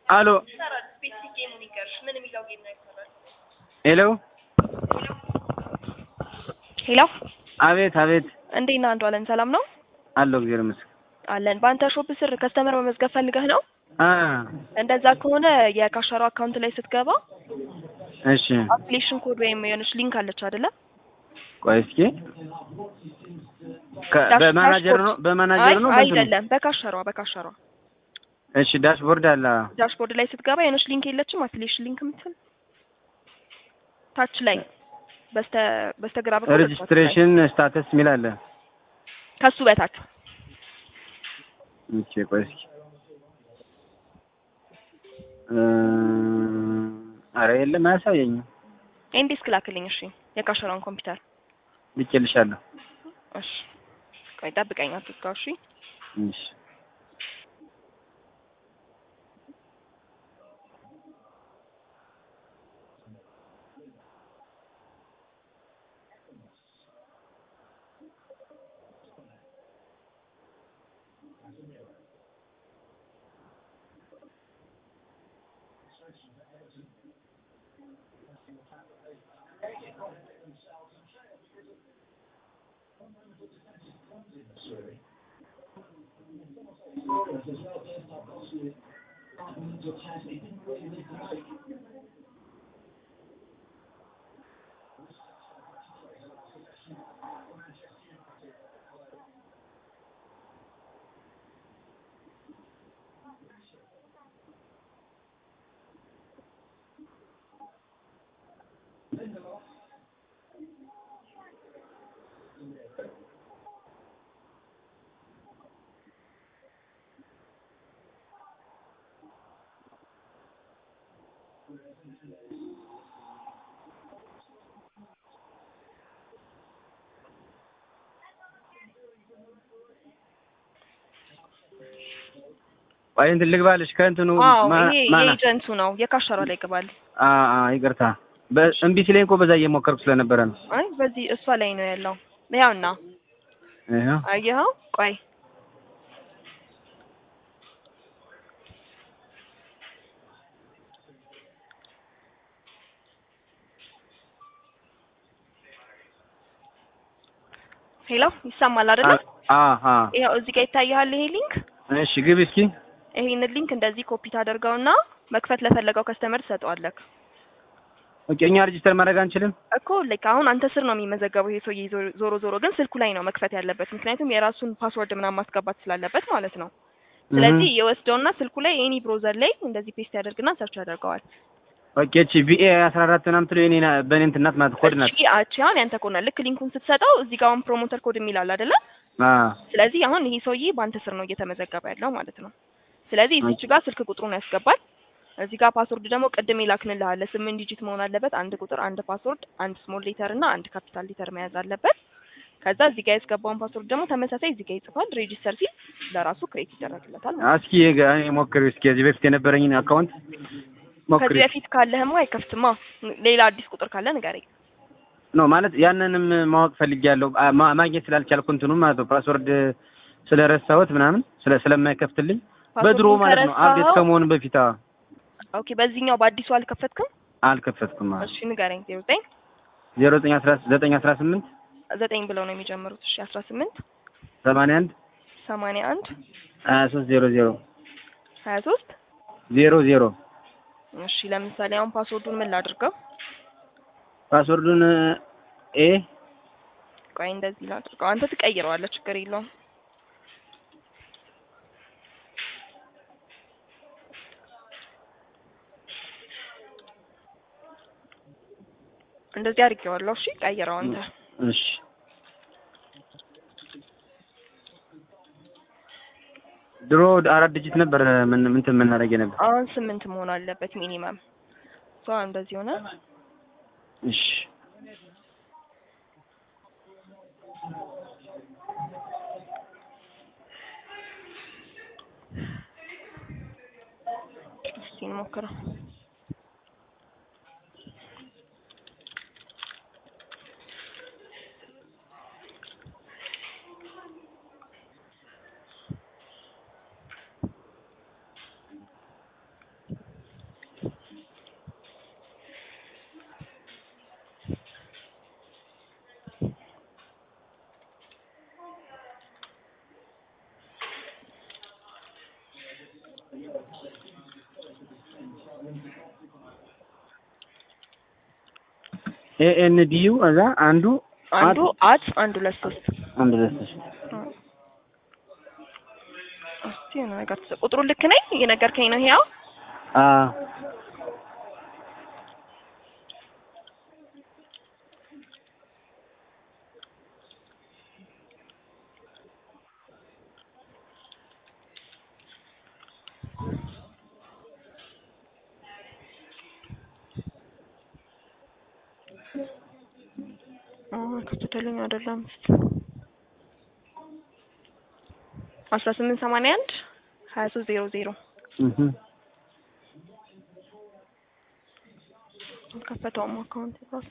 አሎ ስፔሲፊክ ጌሙን ይገርሽ ምን የሚለው ጌም ነው ይሰራል? ሄሎ ሄሎ አቤት አቤት እንዴት ነህ አንዱ አለን ሰላም ነው አለው እግዚአብሔር ይመስገን አለን በአንተ ሾፕ ስር ከስተመር መመዝገብ ፈልገህ ነው አ እንደዛ ከሆነ የካሻሮ አካውንት ላይ ስትገባ እሺ አፕሊኬሽን ኮድ ወይም የሆነች ሊንክ አለች አይደለ ቆይ እስኪ ከ- ዳሽ- በማናጀር ነው ዳሽቦርድ። በማናጀር አይ ነው በእንትኑ? አይደለም በካሸሯ በካሸሯ እሺ ዳሽቦርድ አለ ዳሽቦርድ ላይ ስትገባ የሆነች ሊንክ የለችም አፕሊኬሽን ሊንክ የምትል ታች ላይ በስተ በስተግራ በኩል ሬጅስትሬሽን ስታተስ የሚል አለ ከሱ በታች ኦኬ ቆይ እስኪ እ ኧረ የለም አያሳየኝም ኤንዲስ ክላክልኝ እሺ የካሸሯን ኮምፒውተር ልኬልሻለሁ እሺ ቆይ ጠብቀኝ አትዝጋው እሺ እሺ ቆይ እንትን ልግባልሽ ከእንትኑ አዎ ማ- ይሄ ማና የኤጀንቱ ነው የካሸሯ ላይ ግባል አ አ ይቅርታ በ- እምቢ ሲለኝ እኮ በዛ እየሞከርኩ ስለነበረ ነው አይ በዚህ እሷ ላይ ነው ያለው ያውና ይኸው አየኸው ቆይ ሄሎ ይሰማል አይደለ? አ አ ይኸው እዚህ ጋር ይታይሃል ይሄ ሊንክ። እሺ ግቢ እስኪ ይሄንን ሊንክ እንደዚህ ኮፒ ታደርገውና መክፈት ለፈለገው ከስተመር ትሰጠዋለህ ኦኬ እኛ ሬጅስተር ማድረግ አንችልም እኮ ላይክ አሁን አንተ ስር ነው የሚመዘገበው ይሄ ሰውዬ ዞ- ዞሮ ዞሮ ግን ስልኩ ላይ ነው መክፈት ያለበት፣ ምክንያቱም የራሱን ፓስወርድ ምናምን ማስገባት ስላለበት ማለት ነው። ስለዚህ የወስደውና ስልኩ ላይ ኤኒ ብሮዘር ላይ እንደዚህ ፔስት ያደርግና ሰርች ያደርገዋል። ኦኬ እቺ ቪኤ 14 ምናምን ትለው የኔ ና- በእኔ እንትን ናት ማለት ኮድ ናት እቺ አቺ አሁን ያንተ ኮድ ናት። ልክ ሊንኩን ስትሰጠው እዚህ ጋር አሁን ፕሮሞተር ኮድ የሚል አለ አይደለ? አ ስለዚህ አሁን ይሄ ሰውዬ በአንተ ስር ነው እየተመዘገበ ያለው ማለት ነው። ስለዚህ እዚች ጋር ስልክ ቁጥሩን ያስገባል። እዚህ ጋር ፓስወርድ ደግሞ ቅድም ይላክንልህ አለ ስምንት ዲጂት መሆን አለበት። አንድ ቁጥር፣ አንድ ፓስወርድ፣ አንድ ስሞል ሌተር እና አንድ ካፒታል ሌተር መያዝ አለበት። ከዛ እዚህ ጋር ያስገባውን ፓስወርድ ደግሞ ተመሳሳይ እዚህ ጋር ይጽፋል። ሬጂስተር ሲል ለራሱ ክሬት ይደረግለታል ማለት ነው። እስኪ ጋ- እኔ ሞክሪው እስኪ ከዚህ በፊት የነበረኝን አካውንት ከዚህ ሞክሪ በፊት ካለህማ አይከፍትማ። ሌላ አዲስ ቁጥር ካለ ንገረኝ። ነው ማለት ያንንም ማወቅ ፈልጌያለሁ አ- ማ- ማግኘት ስላልቻልኩ እንትኑ ማለት ነው ፓስወርድ ስለረሳሁት ምናምን ስለ ስለማይከፍትልኝ በድሮ ፓስወርዱን ማለት ነው አፕዴት ከረሳኸው- ከመሆኑ በፊት አዎ ኦኬ፣ በዚህኛው በአዲሱ አልከፈትክም? አልከፈትኩም አዎ እሺ ንገረኝ። ዜሮ ዘጠኝ ዜሮ ዘጠኝ አስራ ዘጠኝ አስራ ስምንት ዘጠኝ ብለው ነው የሚጀምሩት። እሺ አስራ ስምንት ሰማንያ አንድ ሰማንያ አንድ ሀያ ሶስት ዜሮ ዜሮ ሀያ ሶስት ዜሮ ዜሮ እሺ ለምሳሌ አሁን ፓስወርዱን ምን ላድርገው? ፓስወርዱን ኤ ቆይ እንደዚህ ላድርገው። አንተ ትቀይረዋለህ፣ ችግር የለውም። እንደዚህ አድርጌዋለሁ። እሺ ቀይረው አንተ። እሺ ድሮ አራት ዲጂት ነበር ምን እንትን የምናደርግ ነበር አሁን ስምንት መሆን አለበት ሚኒመም። ሶ እንደዚህ ሆነ። እሺ እስኪ እንሞክረው። ኤኤንዲዩ እዛ አንዱ አንዱ አት አንድ ሁለት ሶስት አንድ ሁለት ሶስት እስቲ የሆነ ነገር ትሰ- ቁጥሩን ልክ ነኝ እየነገርከኝ ነው ይሄው አ ከፍተልኝ አይደለም አስራ ስምንት ሰማንያ አንድ ሀያ ሶስት ዜሮ ዜሮ እህ ከፈተውም አካውንት ራሱ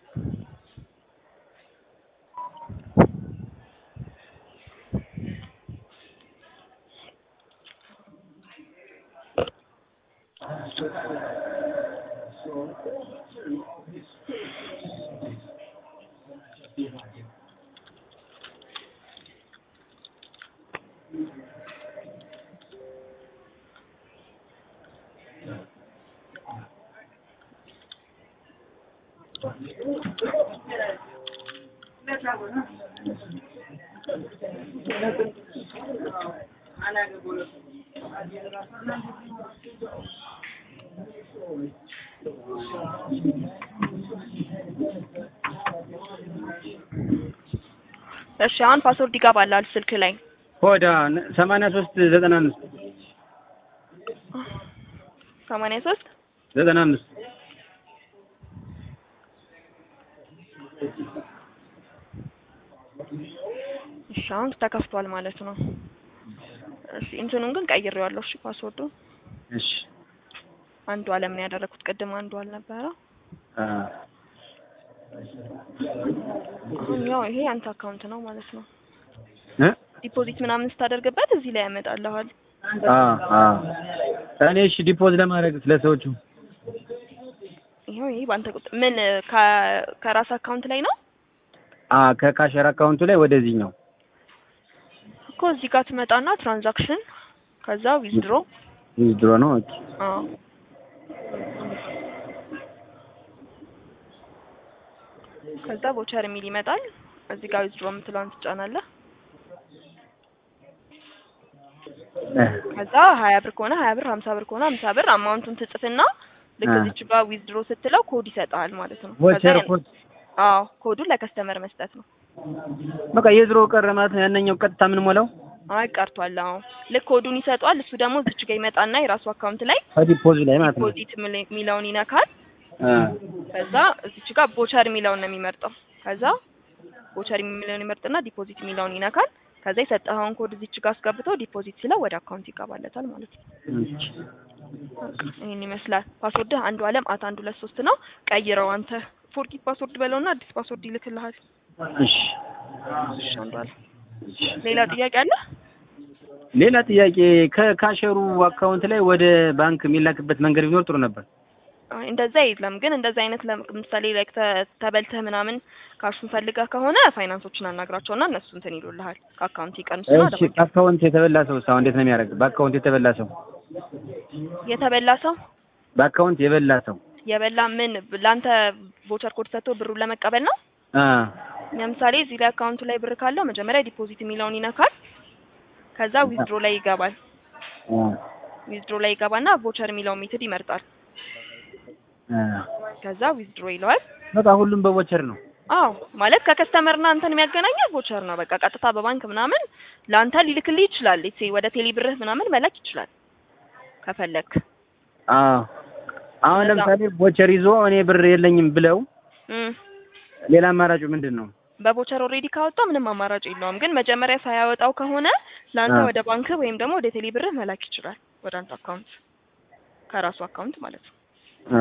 እሺ አሁን ፓስወርድ ይገባላል ስልክ ላይ ኮዳ ሰማንያ ሶስት ዘጠና አምስት ሰማንያ ሶስት ዘጠና አምስት እሺ አሁን ተከፍቷል ማለት ነው። እሺ እንትኑን ግን ቀይሬዋለሁ። እሺ ፓስወርዱ እሺ አንዱ አለም ነው ያደረኩት። ቅድም አንዱ አልነበረ። አ አሁን ያው ይሄ አንተ አካውንት ነው ማለት ነው። እ ዲፖዚት ምናምን ስታደርግበት እዚህ ላይ ያመጣልሃል። አ አ እኔ እሺ ዲፖዝ ለማድረግ ስለሰዎቹ ይሄው ይሄ ባንተ ቁጥር ምን ከ- ከራስ አካውንት ላይ ነው አ ከካሸር አካውንቱ ላይ ወደዚህኛው እኮ እዚህ ጋር ትመጣና ትራንዛክሽን ከዛ ዊዝድሮ ድሮ ነው። ኦኬ አዎ ከዛ ቦቸር የሚል ይመጣል። እዚህ ጋር ዊዝድሮ የምትለውን ትጫናለህ። እ ከዛ ሀያ ብር ከሆነ ሀያ ብር፣ ሀምሳ ብር ከሆነ ሀምሳ ብር አማውንቱን ትጽፍና ልክ አ እዚች ጋር ዊዝድሮ ስትለው ኮድ ይሰጥሃል ማለት ነው። ከዛ ቮቸር ያን- ኮድ አዎ ኮዱን ለከስተመር መስጠት ነው። በቃ የድሮ ቀረ ማለት ነው። ያነኛው ቀጥታ ምን ሞላው አይ ቀርቷል። አዎ ልክ ኮዱን ይሰጧል። እሱ ደግሞ እዚች ጋር ይመጣና የራሱ አካውንት ላይ ከዲፖዝ ላይ ማለት ነው። ዲፖዚት የሚለውን ይነካል። አ ከዛ እዚች ጋር ቦቸር የሚለውን ነው የሚመርጠው። ከዛ ቦቸር የሚለውን ይመርጥና ዲፖዚት የሚለውን ይነካል። ከዛ የሰጠኸውን ኮድ እዚች ጋር አስገብቶ ዲፖዚት ሲለው ወደ አካውንት ይገባለታል ማለት ነው። እሺ ይህን ይመስላል። ፓስወርድህ አንዱ አለም አት አንድ ሁለት ሶስት ነው። ቀይረው አንተ ፎርጊት ፓስወርድ በለውና አዲስ ፓስወርድ ይልክልሃል። እሺ እሺ አንዱ አለም ሌላ ጥያቄ አለ? ሌላ ጥያቄ ከካሸሩ አካውንት ላይ ወደ ባንክ የሚላክበት መንገድ ቢኖር ጥሩ ነበር። አይ እንደዛ የለም ግን እንደዛ አይነት ለምሳሌ ላይክ ተበልተህ ምናምን ካሹን ፈልገህ ከሆነ ፋይናንሶችን አናግራቸውና እነሱ እንትን ይሉልሃል ከአካውንት ይቀንሱና ወደ እሺ ባንክ በአካውንት የተበላ ሰው ሳው እንዴት ነው የሚያደርግ? በአካውንት የተበላ ሰው የተበላ ሰው በአካውንት የበላ ሰው የበላ ምን ለአንተ ቮቸር ኮድ ሰጥቶ ብሩን ለመቀበል ነው። አ ለምሳሌ እዚህ ላይ አካውንቱ ላይ ብር ካለው መጀመሪያ ዲፖዚት የሚለውን ይነካል። ከዛ ዊዝድሮ ላይ ይገባል። አ ዊዝድሮ ላይ ይገባና ቮቸር የሚለውን ሜትድ ይመርጣል። አ ከዛ ዊዝድሮ ይለዋል። በቃ ሁሉም በቮቸር ነው። አዎ ማለት ከከስተመርና አንተን የሚያገናኘው ቮቸር ነው። በቃ ቀጥታ በባንክ ምናምን ለአንተ ሊልክልህ ይችላል። ሌትስ ሴይ ወደ ቴሌ ብርህ ምናምን መላክ ይችላል ከፈለክ። አ አሁን ለዛ- ለምሳሌ ቮቸር ይዞ እኔ ብር የለኝም ብለው እም ሌላ አማራጩ ምንድን ነው? በቮቸር ኦልሬዲ ካወጣው ምንም አማራጭ የለውም። ግን መጀመሪያ ሳያወጣው ከሆነ ለአንተ አ ወደ ባንክ ወይም ደግሞ ወደ ቴሌ ብርህ መላክ ይችላል። ወደ አንተ አካውንት ከራሱ አካውንት ማለት ነው። አ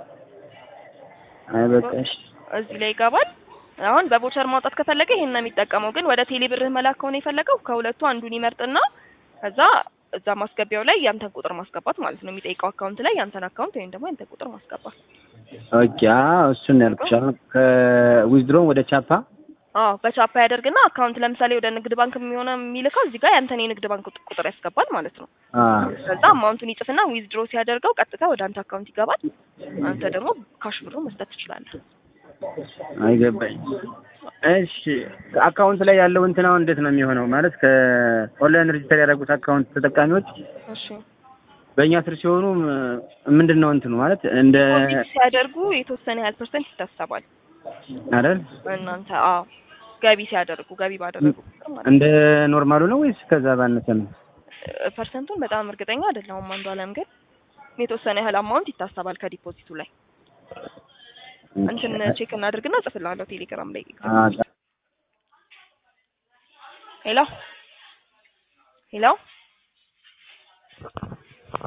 አይ በቃ እሺ እዚህ ላይ ይገባል። አሁን በቮቸር ማውጣት ከፈለገ ይሄን ነው የሚጠቀመው። ግን ወደ ቴሌ ብርህ መላክ ከሆነ የፈለገው ከሁለቱ አንዱን ይመርጥና ከዛ እዛ ማስገቢያው ላይ ያንተን ቁጥር ማስገባት ማለት ነው። የሚጠይቀው አካውንት ላይ ያንተን አካውንት ወይም ደግሞ ያንተን ቁጥር ማስገባት። ኦኬ አዎ እሱን ነው ያልኩሽ። አሁን ከዊዝድሮን ወደ ቻፓ አዎ በቻፓ ያደርግና አካውንት ለምሳሌ ወደ ንግድ ባንክ የሚሆነ የሚልከው እዚህ ጋር ያንተን የንግድ ባንክ ቁጥ- ቁጥር ያስገባል ማለት ነው። አ ከዛ አማውንቱን ይጽፍና ዊዝድሮ ሲያደርገው ቀጥታ ወደ አንተ አካውንት ይገባል። አንተ ደግሞ ካሽ ብሩ መስጠት ትችላለህ። አይገባኝ። እሺ አካውንት ላይ ያለው እንትን አሁን እንዴት ነው የሚሆነው? ማለት ከኦንላይን ሬጅስተር ያደረጉት አካውንት ተጠቃሚዎች እሺ በእኛ ስር ሲሆኑ ም- ምንድን ነው እንትኑ ማለት እንደ ዲፖዚት ሲያደርጉ የተወሰነ ያህል ፐርሰንት ይታሰባል። አይደል እናንተ አዎ ገቢ ሲያደርጉ ገቢ ባደረጉ ቁጥር ማለት ነው። እንደ ኖርማሉ ነው ወይስ ከዛ ባነሰ ነው? እ፣ ፐርሰንቱን በጣም እርግጠኛ አይደለሁም። አንዱ አለም ግን የተወሰነ ያህል አማውንት ይታሰባል ከዲፖዚቱ ላይ እንትን ቼክ እናድርግና ጽፍላለሁ ቴሌግራም ላይ አ- ሄሎ ሄሎ